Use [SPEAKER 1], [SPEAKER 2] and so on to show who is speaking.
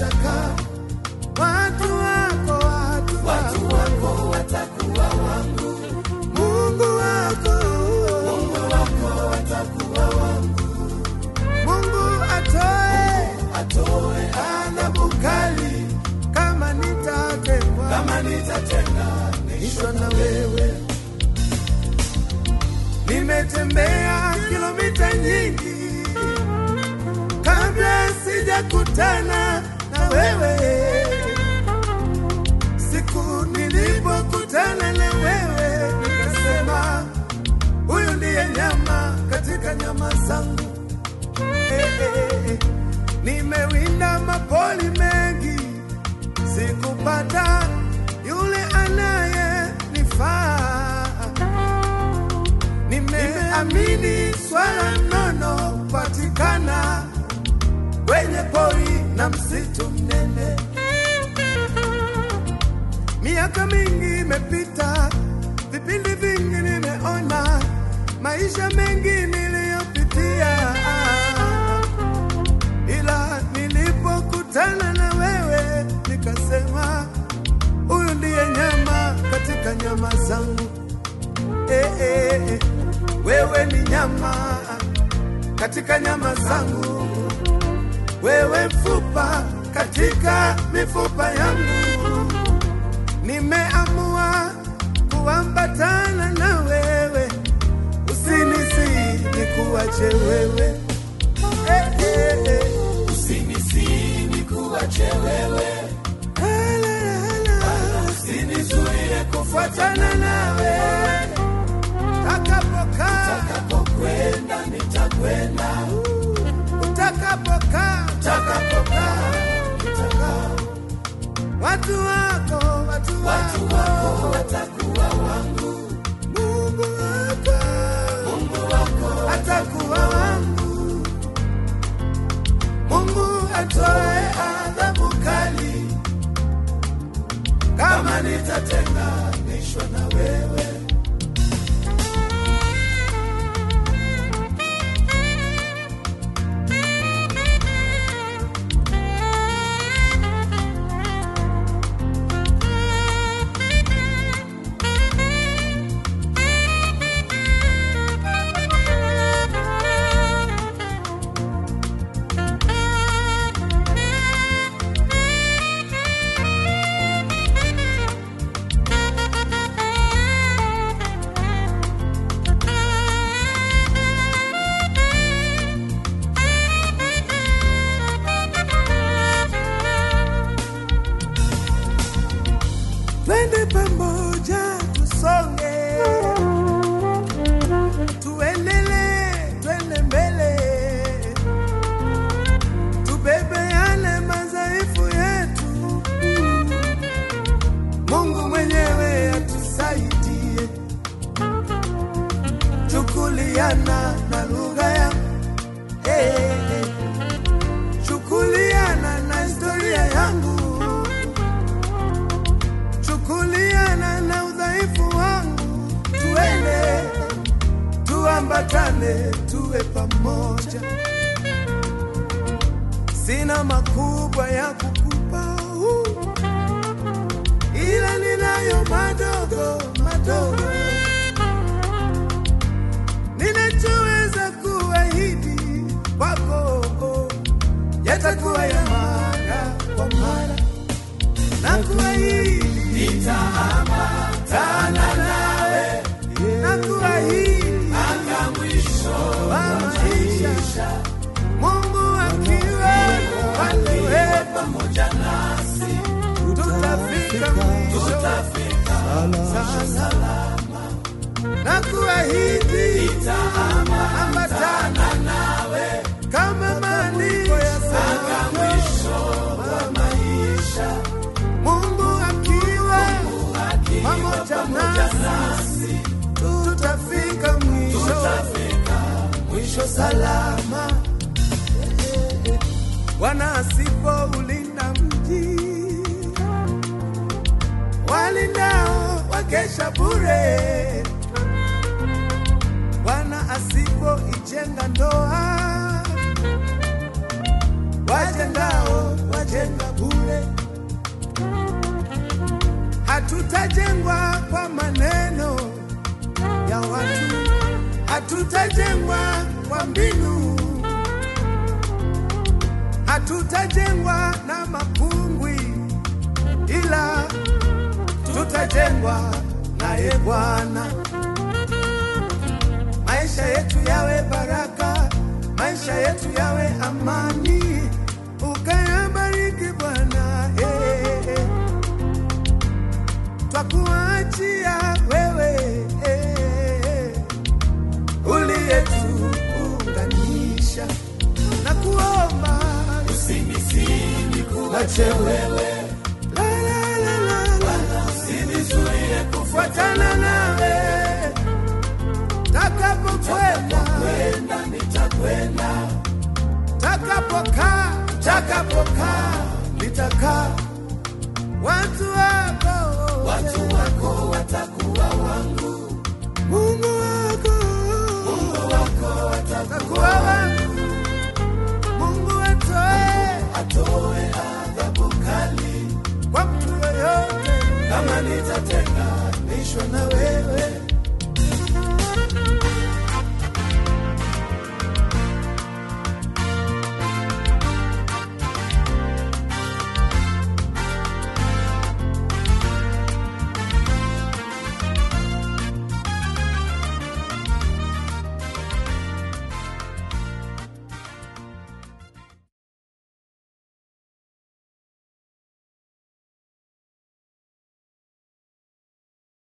[SPEAKER 1] watakaa, watu wako, watu, watu wako watakuwa wangu, Mungu wako, Mungu wako watakuwa wangu, Mungu atoe, atoe adhabu kali kama nitatengwa, kama nitatenganishwa na wewe. Nimetembea kilomita nyingi kabla sijakutana na wewe. Siku nilipokutana na wewe, nikasema huyu ndiye nyama katika nyama zangu. Eh, eh, eh. Nimewinda mapoli mengi, sikupata yule anayenifaa. Nimeamini swala nono patikana kwenye pori na msitu mnene. Miaka mingi imepita, vipindi vingi nimeona, maisha mengi niliyopitia, ila nilipokutana na wewe nikasema, huyu ndiye nyama katika nyama zangu. Eh, eh, eh. Wewe ni nyama katika nyama zangu, wewe mfupa katika mifupa yangu. Nimeamua kuambatana na wewe, usinisi nikuache wewe eh, eh, eh.
[SPEAKER 2] Usinisi nikuache wewe, usinizuie
[SPEAKER 1] kufuatana nawe utakapokaa
[SPEAKER 2] utakapokwenda, nitakwenda
[SPEAKER 1] utakapokaa
[SPEAKER 2] utakapokaa, nitakaa.
[SPEAKER 1] watu wako watu
[SPEAKER 2] Watu
[SPEAKER 1] wako
[SPEAKER 2] wako watakuwa wangu,
[SPEAKER 1] Mungu wako
[SPEAKER 2] Mungu wako
[SPEAKER 1] atakuwa wangu. Mungu atoe adhabu kali kama nitatenganishwa na wewe. Twende pamoja tusonge, tuendelee, twende mbele, tubebeane madhaifu yetu. Mungu mwenyewe atusaidie, chukuliana na lugha ya hey, hey. chukuliana na historia yangu chukuliana na udhaifu wangu, tuende tuambatane, tuwe pamoja. Sina makubwa ya kukupa uh, ila ninayo madogo madogo, ninachoweza kuahidi kwako yatakuwa ya mara kwa mara na kuahidi nitaambatana nawe na kuahidi
[SPEAKER 2] mpaka mwisho
[SPEAKER 1] wa maisha, Mungu akiwa akiwe
[SPEAKER 2] pamoja nasi,
[SPEAKER 1] tutafika mwisho
[SPEAKER 2] tutafika
[SPEAKER 1] salama na kuahidi ambatana
[SPEAKER 2] nawe
[SPEAKER 1] kama maandiko yasema
[SPEAKER 2] mpaka mwisho wa maisha,
[SPEAKER 1] Mungu akiwa
[SPEAKER 2] akiwa
[SPEAKER 1] pamoja
[SPEAKER 2] pamoja
[SPEAKER 1] nasi
[SPEAKER 2] nasi,
[SPEAKER 1] tutafika mwisho
[SPEAKER 2] tutafika
[SPEAKER 1] mwisho salama. Bwana asipoulinda mji, walindao wakesha bure. Bwana asipoijenga ndoa, wajengao tutajenga bure, hatutajengwa kwa maneno ya watu, hatutajengwa kwa mbinu, hatutajengwa na mapungwi, ila tutajengwa naye Bwana. Maisha yetu yawe baraka, maisha yetu yawe amani, ukayabariki Bwana. eh, eh. Twakuachia wewe eh, uliyetuunganisha na kuomba
[SPEAKER 2] usinisini kuache wewe
[SPEAKER 1] la, la, la, la, la.
[SPEAKER 2] usinizuie
[SPEAKER 1] fuatana nawe takapokwenda
[SPEAKER 2] kwenda nitakwenda
[SPEAKER 1] takapokaa takapokaa nitakaa watu wako
[SPEAKER 2] watu wako watakuwa wangu